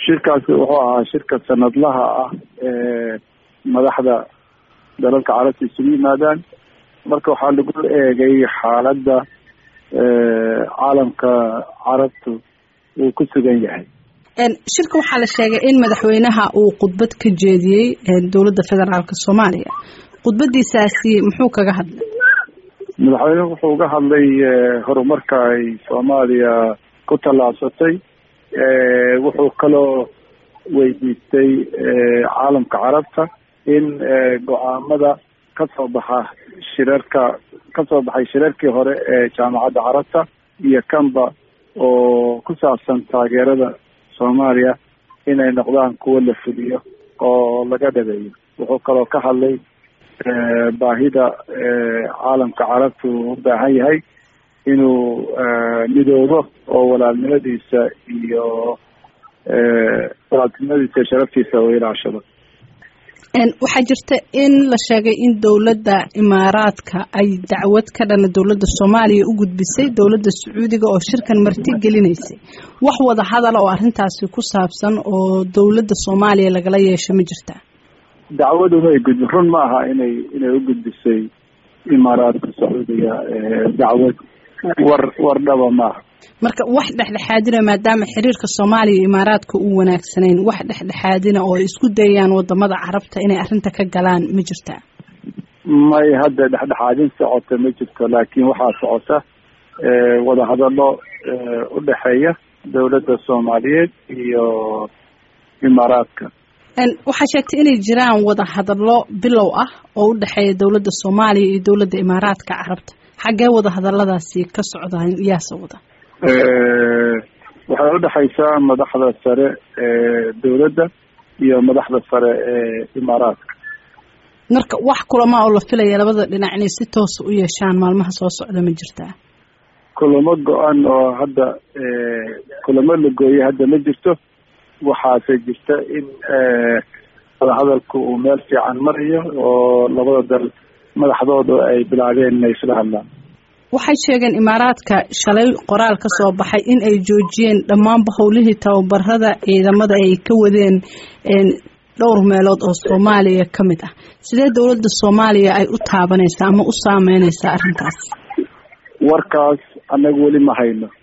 shirkaasi wuxuu ahaa shirka sanadlaha ah ee madaxda dalalka carabta isugu yimaadaan marka waxaa lagu eegay xaaladda caalamka carabtu uu ku sugan yahay shirka waxaa la sheegay in madaxweynaha uu khudbad ka jeediyey dowladda federaalka soomaaliya khudbadiisaasi muxuu kaga hadlay madaxweynuhu wuxuu uga hadlay horumarka ay soomaaliya ku tallaabsatay wuxuu kaloo weydiistay caalamka carabta in go-aamada kasoo baxa shirarka kasoo baxay shirarkii hore ee jaamacadda carabta iyo kanba oo ku saabsan taageerada soomaaliya inay noqdaan kuwo la fuliyo oo laga dhabeeyo wuxuu kaloo ka hadlay baahida caalamka carabta uu u baahan yahay inuu midoobo oo walaalnimadiisa iyo walaaltinimadiisa iyo sharaftiisa uu ilaashado waxaa jirta in la sheegay in dowladda imaaraadka ay dacwad ka dhana dowladda soomaaliya u gudbisay dowladda sacuudiga oo shirkan marti gelinaysay wax wada hadala oo arrintaasi ku saabsan oo dowladda soomaaliya lagala yeesho ma jirtaa dacwaduna ay gudbi run ma aha inay inay u gudbisay imaaraadka sacuudiga dacwad war war dhaba maaha marka wax dhexdhexaadina maadaama xiriirka soomaaliya iyo imaaraadka uu wanaagsanayn wax dhexdhexaadina oo ay isku dayayaan wadamada carabta inay arrinta ka galaan ma jirtaa may hadda dhexdhexaadin socota ma jirto laakiin waxaa socota wadahadalo udhexeeya dowladda soomaaliyeed iyo imaaraadka waxaa sheegtay inay jiraan wadahadalo bilow ah oo u dhexeeya dowladda soomaaliya iyo dowladda imaaraadka carabta xaggee wadahadaladaasi ka socdaan yaase wada waxay udhexaysaa madaxda sare ee dowladda iyo madaxda sare ee imaaraadka marka wax kulama oo la filaya labada dhinac inay si toosa u yeeshaan maalmaha soo socda ma jirtaa kulamo go-an oo hadda kulamo la gooyay hadda ma jirto waxaase jirta in wadahadalku uu meel fiican marayo oo labada dal madaxdooda ay bilaabeen inay isla hadlaan waxay sheegeen imaaraadka shalay qoraal ka soo baxay in ay joojiyeen dhammaanba howlihii tababarada ciidamada ay ka wadeen dhowr meelood oo soomaaliya ka mid ah sidee dowladda soomaaliya ay u taabanaysaa ama u saameynaysaa arrintaas warkaas annaga weli ma hayno